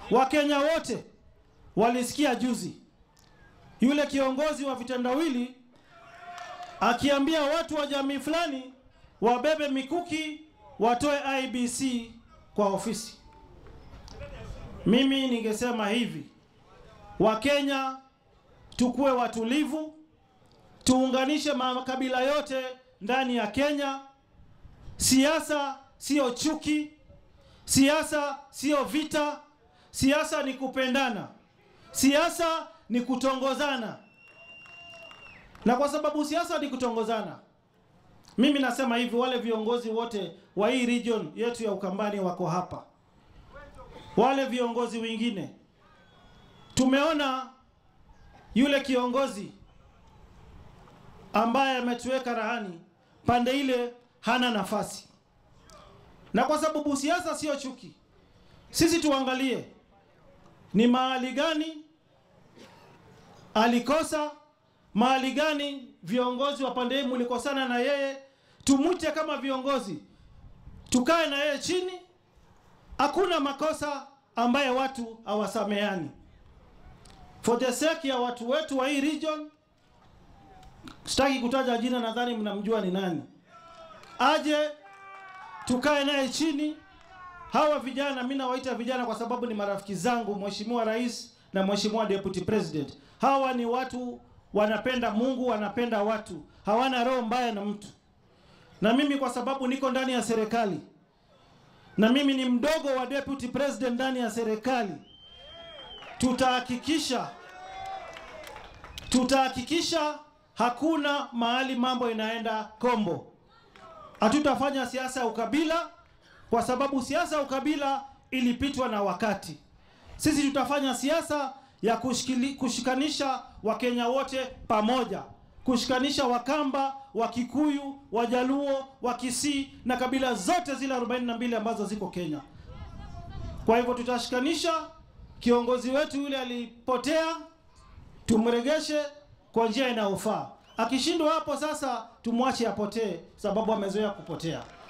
Wakenya wote walisikia juzi yule kiongozi wa vitendawili akiambia watu wa jamii fulani wabebe mikuki watoe IBC kwa ofisi. Mimi ningesema hivi, Wakenya tukuwe watulivu, tuunganishe makabila yote ndani ya Kenya. Siasa sio chuki, siasa sio vita, siasa ni kupendana, siasa ni kutongozana. Na kwa sababu siasa ni kutongozana, mimi nasema hivi, wale viongozi wote wa hii region yetu ya Ukambani wako hapa, wale viongozi wengine tumeona yule kiongozi ambaye ametuweka rahani pande ile hana nafasi, na kwa sababu siasa sio chuki, sisi tuangalie ni mahali gani alikosa, mahali gani viongozi wa pande hii mlikosana na yeye, tumute kama viongozi, tukae na yeye chini. Hakuna makosa ambaye watu hawasameani. For the sake ya watu wetu wa hii region, sitaki kutaja jina, nadhani mnamjua ni nani, aje tukae naye chini. Hawa vijana, mimi nawaita vijana kwa sababu ni marafiki zangu, Mheshimiwa Rais na Mheshimiwa Deputy President. Hawa ni watu wanapenda Mungu, wanapenda watu, hawana roho mbaya na mtu. Na mimi kwa sababu niko ndani ya serikali na mimi ni mdogo wa Deputy President ndani ya serikali, tutahakikisha tutahakikisha hakuna mahali mambo inaenda kombo. Hatutafanya siasa ya ukabila kwa sababu siasa ya ukabila ilipitwa na wakati. Sisi tutafanya siasa ya kushikili, kushikanisha Wakenya wote pamoja, kushikanisha Wakamba, Wakikuyu, Wajaluo, Wakisii na kabila zote zile 42 ambazo ziko Kenya. Kwa hivyo tutashikanisha. Kiongozi wetu yule alipotea, tumregeshe kwa njia inayofaa. Akishindwa hapo sasa, tumwache apotee, sababu amezoea kupotea.